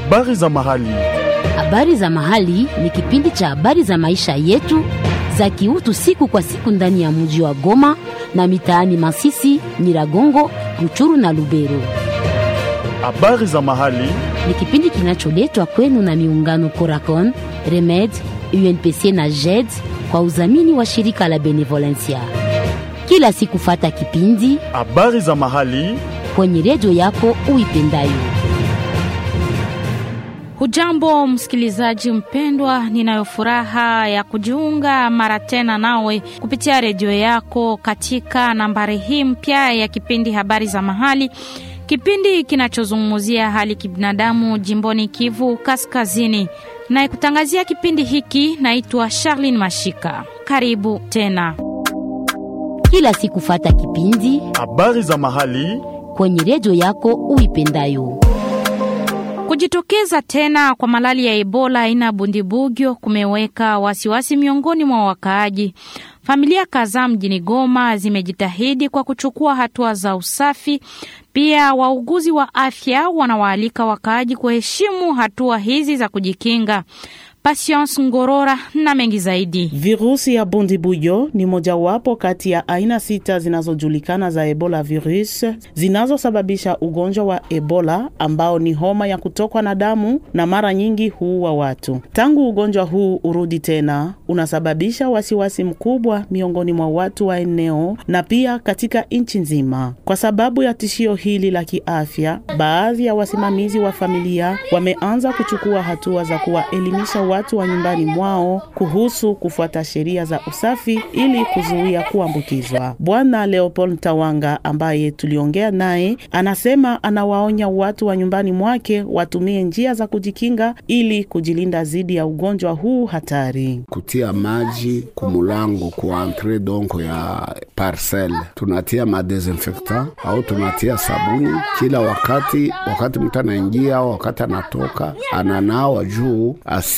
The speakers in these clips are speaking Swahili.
Habari za mahali. Habari za mahali ni kipindi cha habari za maisha yetu za kiutu siku kwa siku ndani ya mji wa Goma na mitaani Masisi, Nyiragongo, Ruchuru na Lubero. Habari za mahali. Ni kipindi kinacholetwa kwenu na miungano Coracon, Remed, UNPC na JED kwa udhamini wa shirika la Benevolencia. Kila siku fata kipindi Habari za mahali. kwenye redio yako uipendayo. Hujambo msikilizaji mpendwa, ninayo furaha ya kujiunga mara tena nawe kupitia redio yako katika nambari hii mpya ya kipindi habari za mahali, kipindi kinachozungumzia hali kibinadamu jimboni Kivu Kaskazini. Nayekutangazia kipindi hiki naitwa Charlene Mashika. Karibu tena. Kila siku fata kipindi Habari za mahali. kwenye redio yako uipendayo. Kujitokeza tena kwa malali ya Ebola aina ya bundibugyo kumeweka wasiwasi miongoni mwa wakaaji. Familia kadhaa mjini Goma zimejitahidi kwa kuchukua hatua za usafi. Pia wauguzi wa afya wanawaalika wakaaji kuheshimu hatua hizi za kujikinga. Patience Ngorora na mengi zaidi. Virusi ya bundibuyo ni mojawapo kati ya aina sita zinazojulikana za Ebola virus zinazosababisha ugonjwa wa Ebola ambao ni homa ya kutokwa na damu na mara nyingi huua watu. Tangu ugonjwa huu urudi tena, unasababisha wasiwasi mkubwa miongoni mwa watu wa eneo na pia katika nchi nzima. Kwa sababu ya tishio hili la kiafya, baadhi ya wasimamizi wa familia wameanza kuchukua hatua za kuwaelimisha watu wa nyumbani mwao kuhusu kufuata sheria za usafi ili kuzuia kuambukizwa. Bwana Leopold Tawanga ambaye tuliongea naye anasema anawaonya watu wa nyumbani mwake watumie njia za kujikinga ili kujilinda dhidi ya ugonjwa huu hatari. kutia maji kumulango ku entre donc ya parcelle, tunatia madesinfectant au tunatia sabuni kila wakati, wakati mtu anaingia au wakati anatoka, ananawa juu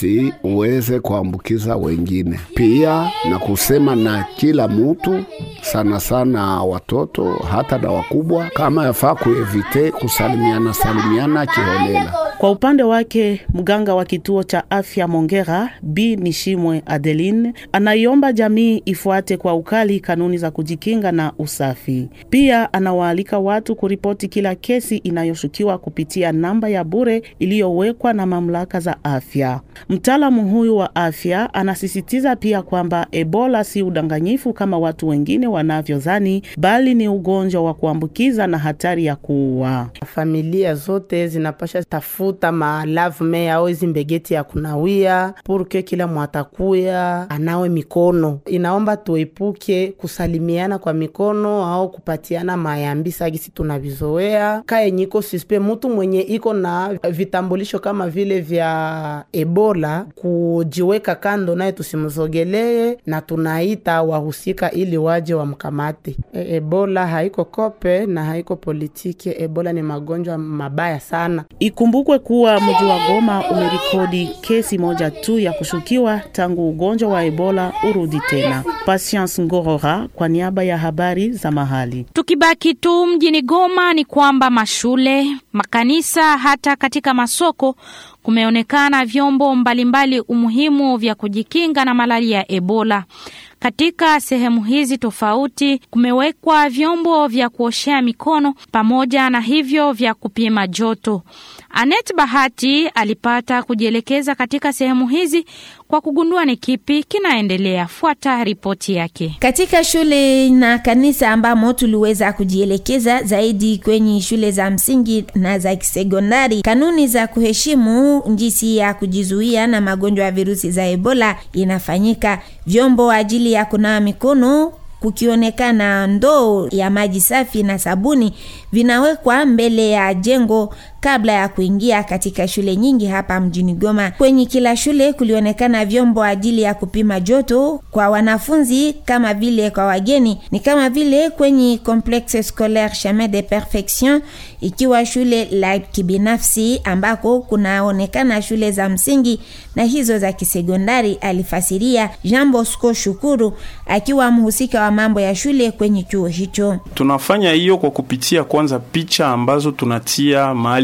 asiweze kuambukiza wengine. Pia na kusema na kila mtu, sana sana watoto hata na wakubwa, kama yafaa kuevite kusalimiana salimiana kiholela. Kwa upande wake mganga wa kituo cha afya Mongera B Nishimwe Adeline anaiomba jamii ifuate kwa ukali kanuni za kujikinga na usafi. Pia anawaalika watu kuripoti kila kesi inayoshukiwa kupitia namba ya bure iliyowekwa na mamlaka za afya. Mtaalamu huyu wa afya anasisitiza pia kwamba Ebola si udanganyifu kama watu wengine wanavyodhani, bali ni ugonjwa wa kuambukiza na hatari ya kuua. familia zote zinapasha tafuta malavme au hizi mbegeti ya kunawia purke kila mwatakuya anawe mikono. Inaomba tuepuke kusalimiana kwa mikono au kupatiana mayambisa gisi tunavizoea. Kaye nyiko suspe mutu mwenye iko na vitambulisho kama vile vya Ebola kujiweka kando, naye tusimzogelee na tunaita wahusika ili waje wamkamate. E, Ebola haiko kope na haiko politiki. Ebola ni magonjwa mabaya sana. Ikumbukwe kuwa mji wa Goma umerekodi kesi moja tu ya kushukiwa tangu ugonjwa wa Ebola urudi tena. Patience Ngorora kwa niaba ya habari za mahali. Tukibaki tu mjini Goma ni kwamba mashule, makanisa, hata katika masoko kumeonekana vyombo mbalimbali umuhimu vya kujikinga na malali ya Ebola. Katika sehemu hizi tofauti kumewekwa vyombo vya kuoshea mikono pamoja na hivyo vya kupima joto. Anet Bahati alipata kujielekeza katika sehemu hizi kwa kugundua ni kipi kinaendelea. Fuata ripoti yake. Katika shule na kanisa ambamo tuliweza kujielekeza zaidi kwenye shule za msingi na za kisekondari, kanuni za kuheshimu jinsi ya kujizuia na magonjwa ya virusi za Ebola inafanyika. Vyombo ajili ya kunawa mikono kukionekana ndoo ya maji safi na sabuni vinawekwa mbele ya jengo kabla ya kuingia katika shule nyingi hapa mjini Goma. Kwenye kila shule kulionekana vyombo ajili ya kupima joto kwa wanafunzi kama vile kwa wageni, ni kama vile kwenye Complexe Scolaire Chemin de Perfection, ikiwa shule la kibinafsi ambako kunaonekana shule za msingi na hizo za kisekondari, alifasiria Jean Bosco Shukuru akiwa mhusika wa mambo ya shule kwenye chuo hicho. Tunafanya hiyo kwa kupitia kwanza picha ambazo tunatia mahali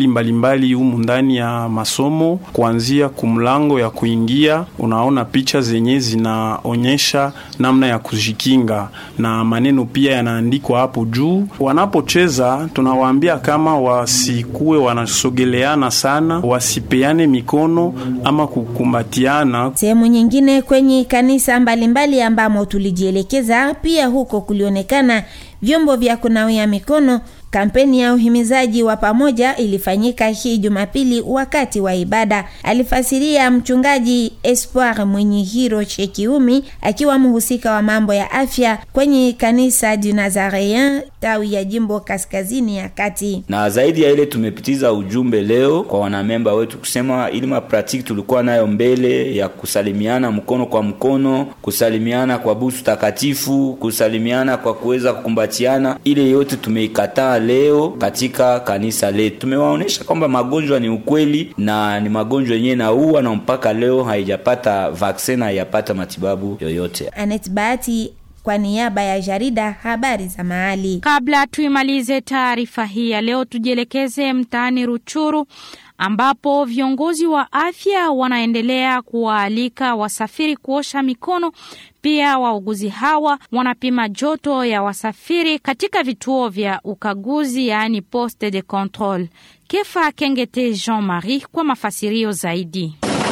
mahali mbalimbali humu ndani ya masomo, kuanzia kumlango ya kuingia, unaona picha zenye zinaonyesha namna ya kujikinga na maneno pia yanaandikwa hapo juu. Wanapocheza tunawaambia kama wasikuwe wanasogeleana sana, wasipeane mikono ama kukumbatiana. Sehemu nyingine kwenye kanisa mbalimbali ambamo tulijielekeza, pia huko kulionekana vyombo vya kunawia mikono. Kampeni ya uhimizaji wa pamoja ilifanyika hii Jumapili wakati wa ibada. Alifasiria mchungaji Espoir Mwenye Hiro Shekiumi akiwa mhusika wa mambo ya afya kwenye kanisa du Nazareen tawi ya jimbo kaskazini ya kati. Na zaidi ya ile tumepitiza ujumbe leo kwa wanamemba wetu kusema ili mapratiki tulikuwa nayo mbele ya kusalimiana mkono kwa mkono, kusalimiana kwa busu takatifu, kusalimiana kwa kuweza kukumbatiana, ile yote tumeikataa leo katika kanisa letu. Tumewaonesha kwamba magonjwa ni ukweli na ni magonjwa yenyewe naua, na mpaka leo haijapata vaksin, haijapata matibabu yoyote. Anet Bahati kwa niaba ya jarida habari za mahali. Kabla tuimalize taarifa hii ya leo, tujielekeze mtaani Ruchuru ambapo viongozi wa afya wanaendelea kuwaalika wasafiri kuosha mikono. Pia wauguzi hawa wanapima joto ya wasafiri katika vituo vya ukaguzi, yaani poste de controle. Kefa Kengete Jean Marie kwa mafasirio zaidi.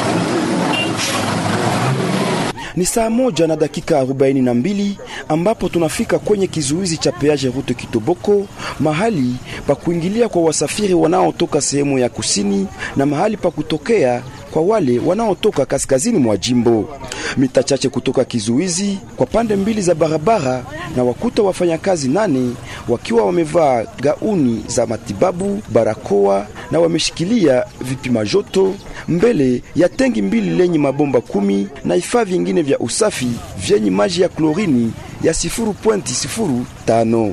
Ni saa moja na dakika arobaini na mbili ambapo tunafika kwenye kizuizi cha peage route Kitoboko, mahali pa kuingilia kwa wasafiri wanaotoka sehemu ya kusini na mahali pa kutokea kwa wale wanaotoka kaskazini mwa jimbo. Mita chache kutoka kizuizi kwa pande mbili za barabara, na wakuta wafanyakazi nane wakiwa wamevaa gauni za matibabu, barakoa na wameshikilia vipima joto mbele ya tengi mbili lenye mabomba kumi na vifaa vingine vya usafi vyenye maji ya klorini ya sifuru pointi sifuru tano.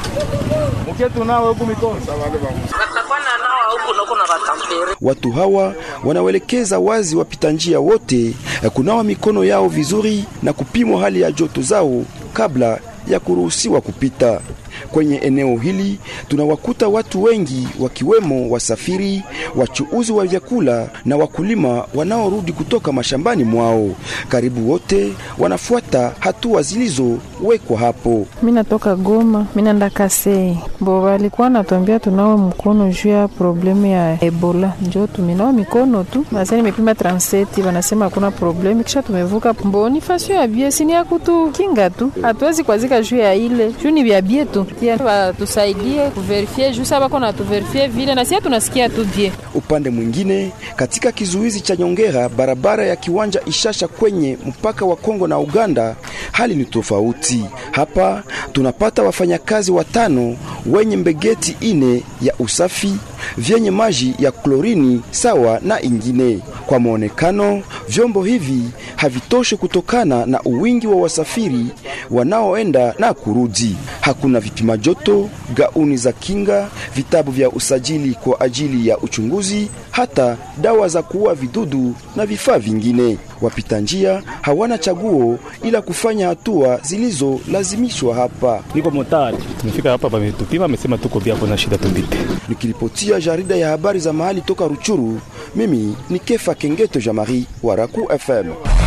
Watu hawa wanawelekeza wazi wapita njia wote kunawa mikono yao vizuri na kupimwa hali ya joto zao kabla ya kuruhusiwa kupita. Kwenye eneo hili tunawakuta watu wengi wakiwemo wasafiri, wachuuzi wa vyakula na wakulima wanaorudi kutoka mashambani mwao. Karibu wote wanafuata hatua zilizowekwa hapo. Mimi natoka Goma, mimi naenda Kasei. Bo walikuwa natuambia tunawe mkono juu ya problemu ya Ebola, njo tuminawa mikono tu. Basi nimepima 37 wanasema hakuna problemu, kisha tumevuka. Mbo ni fasio ya bie, sini ya kutukinga tu, hatuwezi kwazika juu ya ile juu ni vya bie tu watusaidie kuverifie juu saba kona tuverifie vile na sisi tunasikia tu bie. Upande mwingine, katika kizuizi cha Nyongera, barabara ya kiwanja Ishasha kwenye mpaka wa Kongo na Uganda, hali ni tofauti. Hapa tunapata wafanyakazi watano wenye mbegeti ine ya usafi vyenye maji ya klorini sawa na ingine. Kwa mwonekano, vyombo hivi havitoshi kutokana na uwingi wa wasafiri wanaoenda na kurudi. Hakuna vipima joto, gauni za kinga, vitabu vya usajili kwa ajili ya uchunguzi, hata dawa za kuua vidudu na vifaa vingine. Wapita njia hawana chaguo ila kufanya hatua zilizolazimishwa hapa. Niko motari, tumefika hapa, pametupima, amesema tuko bia, kuna shida tupite. Nikiripotia jarida ya habari za mahali toka Ruchuru, mimi ni Kefa Kengeto Jamari wa Raku FM.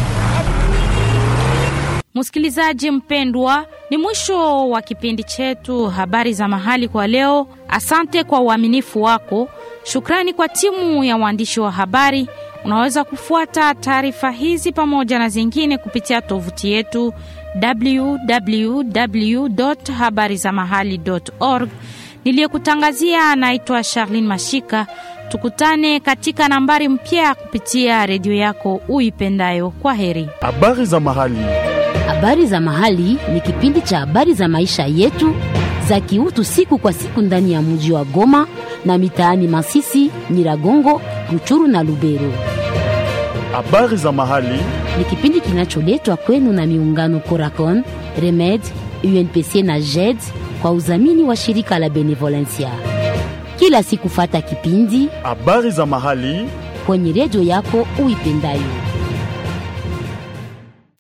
Msikilizaji mpendwa, ni mwisho wa kipindi chetu habari za mahali kwa leo. Asante kwa uaminifu wako. Shukrani kwa timu ya waandishi wa habari. Unaweza kufuata taarifa hizi pamoja na zingine kupitia tovuti yetu www.habarizamahali.org. Niliyekutangazia anaitwa Charlene Mashika. Tukutane katika nambari mpya kupitia redio yako uipendayo. Kwa heri. Habari za mahali. Habari za mahali ni kipindi cha habari za maisha yetu za kiutu siku kwa siku ndani ya mji wa Goma na mitaani Masisi, Nyiragongo, Ruchuru na Lubero. Habari za mahali Ni kipindi kinacholetwa kwenu na miungano Coracon, Remed, UNPC na JED kwa udhamini wa shirika la Benevolencia. Kila siku fata kipindi habari za mahali kwenye redio yako uipendayo.